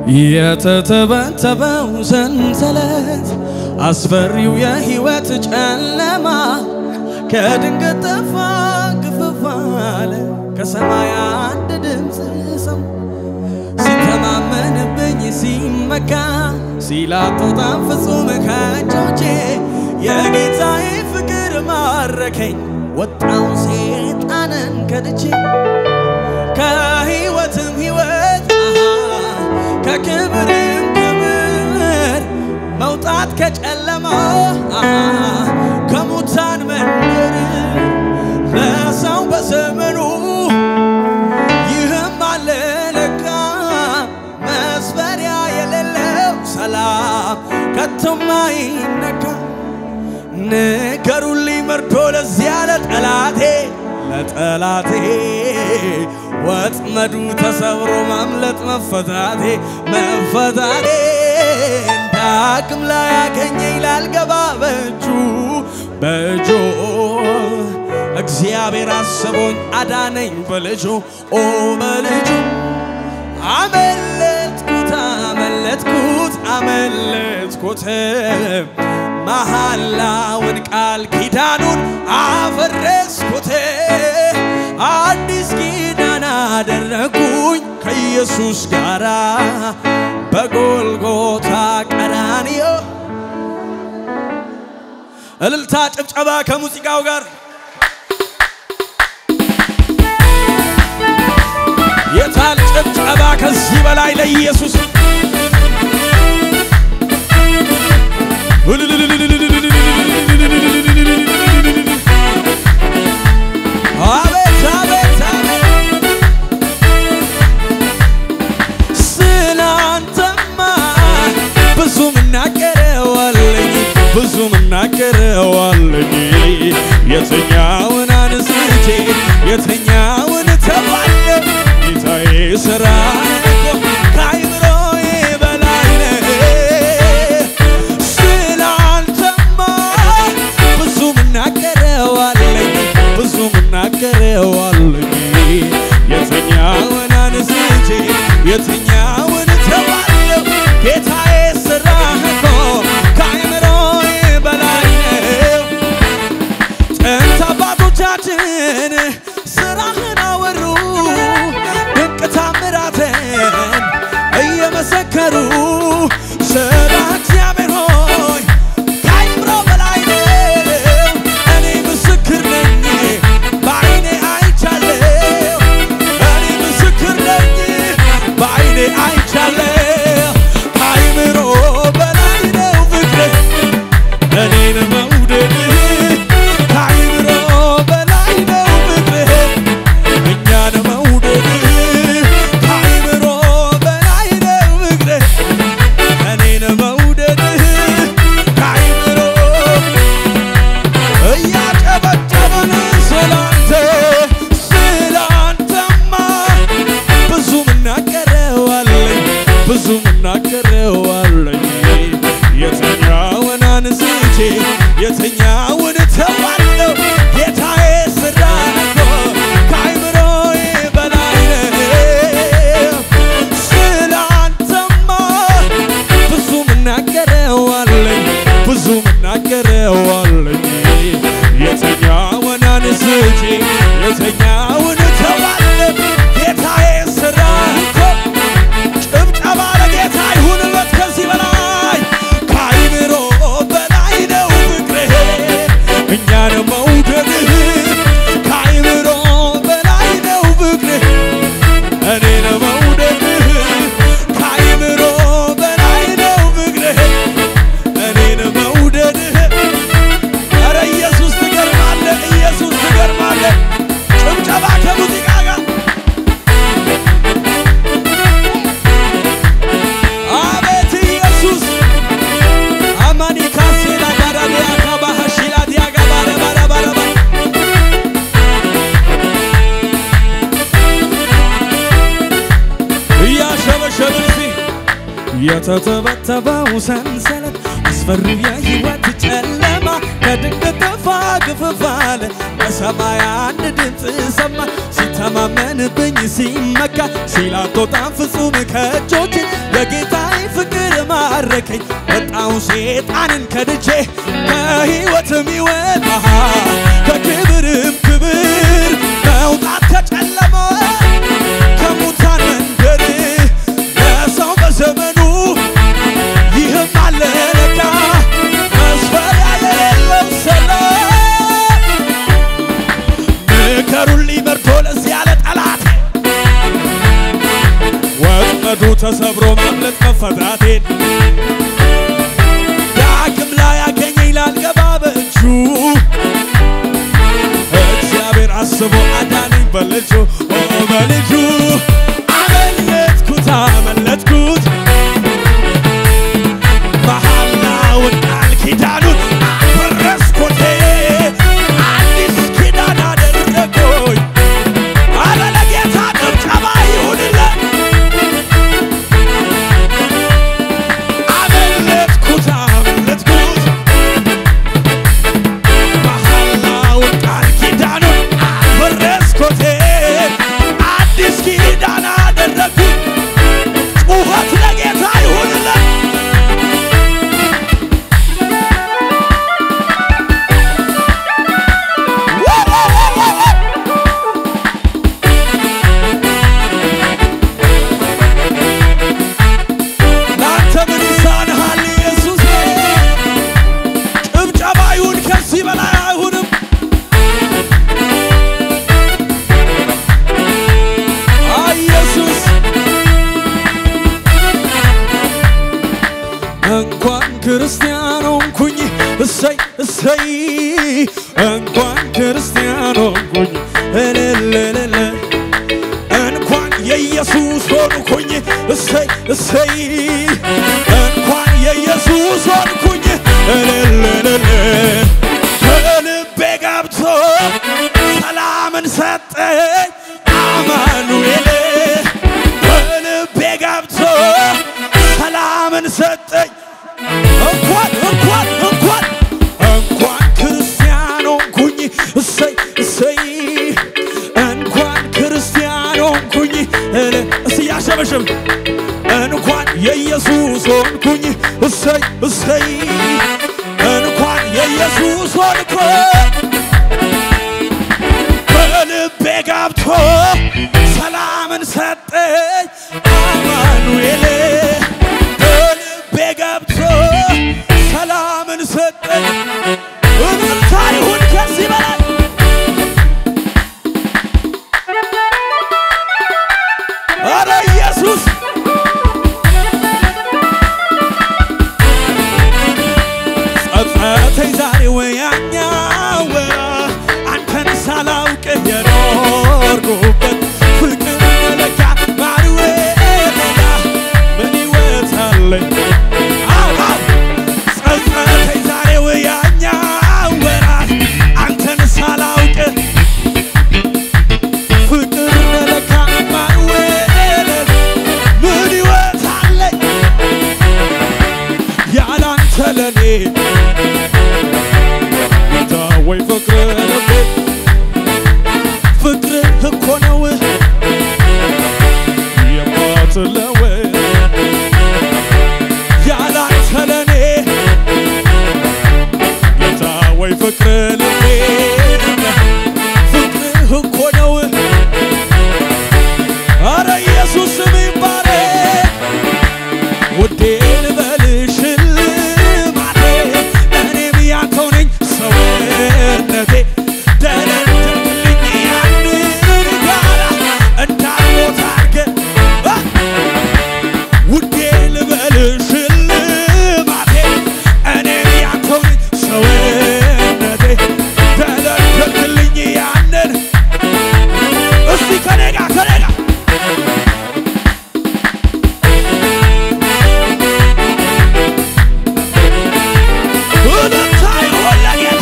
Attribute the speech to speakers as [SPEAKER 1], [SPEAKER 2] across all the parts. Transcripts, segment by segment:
[SPEAKER 1] የተተበተበው ሰንሰለት አስፈሪው የሕይወት ጨለማ ከድንገት ጠፋ ግፍፍ አለ ከሰማይ አንድ ድምፅ ሰማ ሲተማመንብኝ ሲመካ ሲላጦጣም ፍጹም ከእጆቼ የጌታዬ ፍቅር ማረከኝ ወጣው ሴጣንን ከድቼ ከሕይወትም ሕይወት አሃ፣ ከክብርም ክብር መውጣት ከጨለማ አሃ፣ ከሙታን መንደር ለሰው በዘመኑ ይህም አለ ለካ መስፈሪያ የሌለው ሰላም ከቶም አይነካ። ንገሩልኝ መርዶ ለዚያ ለጠላቴ ለጠላቴ ወጥመዱ ተሰብሮ ማምለጥ መፈታቴ መፈታቴ ዳግም ላይ ያገኘኝ ላልገባ በእጁ በእጁ እግዚአብሔር አስቦኝ አዳነኝ በልጁ ኦ በልጁ አመለጥኩት አመለጥኩት አመለጥኩት መሐላውን ቃል ኪዳኑን አፈረስኩት አዲስ ኪዳን አደረጉኝ ከኢየሱስ ጋራ በጎልጎታ ቀራንዮ እልልታ ጭብጨባ ከሙዚቃው ጋር የታል ጭብጨባ ከዚህ በላይ ለኢየሱስ አቤት አቤት አቤት ስላንተማ ብዙ ምናገረዋለኝ ብዙ ምናገረዋለኝ የትኛውን አንስቼ የትኛውን ተባለ ጌታዬ ስራ እኮ ከአይምሮዬ በላይ ነው። ስላንተማ ብዙ ምናገረዋለኝ ብዙ ምናገረዋለኝ የትኛውን አንስቼ የትኛውን ተባለው ጌታዬ ስራ እኮ ከአይምሮዬ በላይ ነው። ጥንት አባቶቻችን ስራህን አወሩ ድንቅ ታምራትን እየመሰከሩ ስራ እግዚአብሔር ሆይ ከአይምሮ በላይ ነው። እኔ ምስክር ነኝ በዓይኔ አይቻለሁ። እኔ ምስክር ነኝ በዓይኔ አይቻለሁ። ከአይምሮ በላይ ነው ፍቅርህ እኔን መውደድ ከአይምሮ በላይ ነው ፍቅርህ እኛን መውደድ ከአይምሮ በላይ ነው ፍቅርህ እኔን መውደድ ከአይምሮ እያጨበጨብን ስላንተ ስላንተማ ብዙ ምናገረዋለኝ ብዙ ምናገረዋለኝ የትኛውን አንስቼ የትኛውን ተዋለው ጌታዬ ስራ እኮ ከአይምሮዬ በላይ ነው። ስላንተማ ብዙ ምናገረዋለኝ ብዙ ምናገረዋለኝ የትኛውን አንስቼ የትኛውን ተዋለው ጌታዬ ስራ እኮ ጭብጨባ ለጌታ ይሁንበት ከዚህ በላይ ከአይምሮ በላይ ነው ፍቅርህ እኛን መውደድህ ከአይምሮ በላይ ነው ፍቅርህ እኔን መውደድህ ከአይምሮ በላይ ነው ፍቅርህ እኔን መውደድህ ኧረ ኢየሱስ ትገርማለህ ኢየሱስ ትገርማለህ ጭብጨባ ከሙዚቃ ጋር አቤት ኢየሱስ አማኒ ካሴላ ጋዳሊያ ካባሃሺላ ዲያጋ ባረ ባረ ባረ ባረ እያሸበሸብን እስቲ የተተበተበው ሰንሰለት አስፈሪው የሕይወት ጨለማ ከድንገት ጠፋ ግፍፍ አለ በሰማይ አንድ ድምፅ ሰማ ሲተማመንብኝ ሲመካ ሲላቶጣም ፍጹም ከእጆች የጌታ ባረከኝ ወጣው ሴጣንን ከድቼ ከሕይወትም ሕይወት አሃ ከክብርም ክብር መውጣት ከጨለማ ከሙታን መንደር ለሰው በዘመኑ ይህም አለ ለካ መስፈሪያ የሌለው ሰላም ምከሩልኝ መርዶ ለዚህ ያለ ጠላት ወጥመዱ ተሰብሮ ማምለጥ መፈታቴን ዳግም ላይ ያገኘኝ ላልገባ በእጁ እግዚአብሔር አስቦ አዳነኝ በልጁ ኦ በልጁ አመለጥኩት አመለጥኩት መሐላውን ቃል ኪዳኑን አፈረስኩት አዲስ ኪዳን አደረጎኝ አረ ለጌታ ጭብጨባ ይሁንለት አመለጥኩት አመለጥኩት መሐላውን ቃል ኪዳኑን አፈረስኩት አዲስ ኪዳን አደረግኩት ጩኸት ለጌታ ይሁንለት ለአንተ ምን ይሳንሃል ኢየሱስ? ጭብጨባ ይሁን ከዚህ በላይ አይሁንም። አይ ኢየሱስ እንኳን ክርስቲያን ሆንኩኝ እሰይ እሰይ እንኳን ክርስቲያን ሆንኩኝ እልልልል እንኳን የኢየሱስ ሆንኩኝ እሰይ እሰይ እንኳን የኢየሱስ ሆንኩኝ እልልልል ከልቤ ገብቶ ሰላምን ሰጠኝ አማኑኤል ከልቤ ገብቶ ሰላምን ሰጠኝ እንኳን እንኳን እንኳን እንኳን ክርስቲያን ሆንኩኝ እሰይ እሰይ እንኳን ክርስቲያን ሆንኩኝ እለ እስቲ ያሸበሽብ እንኳን የኢየሱስ ሆንኩኝ እሰይ እሰይ እንኳን የኢየሱስ ሆንኩኝ በልቤ ገብቶ ሰላምን ሰጠኝ አማኑኤል በልቤ ገብቶ ሰላምን ሰጠኝ እምርታ ይሁን ከዚህ በላይ አረ ኢየሱስ ጸጸተኝ ዛሬ ወያኛው አንተን ሳላውቅ የኖርኩበት ፍቅር መለኪያ ማርዌ ሌላ ምን ሕይወት አለኝ አው አው ጸጸተኝ ዛሬ ወያኛው አንተን ሳላውቅ ፍቅር መለኪያ ማርዌ ምን ሕይወት አለኝ ያላንተ ለኔ ጌታ ወይ ፍቅር ልቤ ፍቅርህ እኮ ነው የማትለወጥ ያላንተ ለኔ ጌታ ወይ ፍቅር ልቤ ፍቅርህ እኮ ነው አረ ኢየሱስ ስም ይባረክ ውዴ ልበልሽ ልማቴ እኔም ያንተው ነኝ ሰውነቴ ደረደርልኝ ያንን ጋራ እንዳልሞት አድርገህ አ! ውዴ ልበልሽ ልማቴ እኔም ያንተው ነኝ ሰውነቴ ደረደርልኝ ያንን እስቲ ከኔ ጋር ከኔ ጋር እልልታ ይሁን ለጌታ።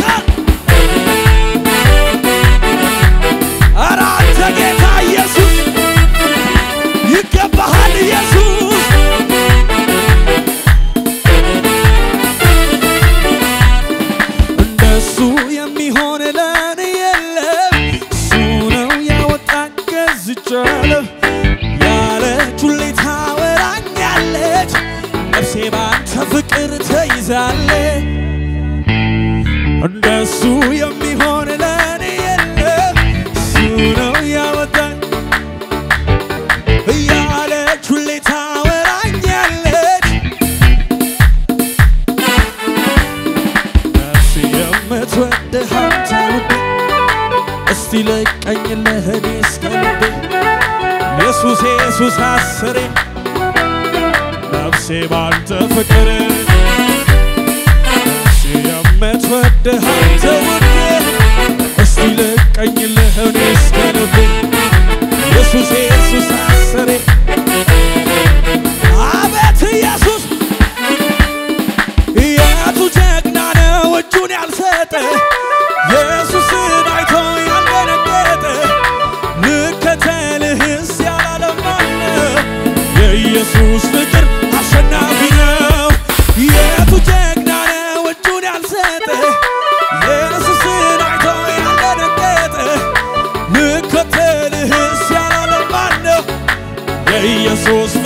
[SPEAKER 1] ኧረ አንተ ጌታ ኢየሱስ ይገባሃል ኢየሱስ እንደሱ የሚሆን ለኔ የለም እሱ ነው ያወጣኝ ገዝቻለሁ ያለች ሁሌ ታወራኛለች ነፍሴ ባንተ ፍቅር ተይዛለ እንደሱ የሚሆን ለእኔ የለ እሱ ነው ያወጣኝ እያለች ሁሌ ታወራኛለች ነፍሴ የምትወድህ አንተ ውዴ እስቲ ለቀኝ ለእኔ እስከ ልቤ ኢየሱስ ኢየሱስ አስሬ ነፍሴ ባንተ ፍቅር ነፍሴ የምትወድህ አንተ ውዴ እስቲ ለቀኝ ለእኔ እስከ ልቤ ኢየሱስ ኢየሱስ አስሬ አቤት ኢየሱስ የቱ ጀግና ነው እጁን ያልሰጠ ኢየሱስን አይቶ ያልደነገጠ ልከተልህስ ያላለማነ የኢየሱስ ፍቅር አሸናፊ ነው። የቱ ጀግና ነው እጁን ያልሰጠ ኢየሱስን አይቶ ያልደነገጠ ልከተልህስ ያላለማነ የኢየሱስ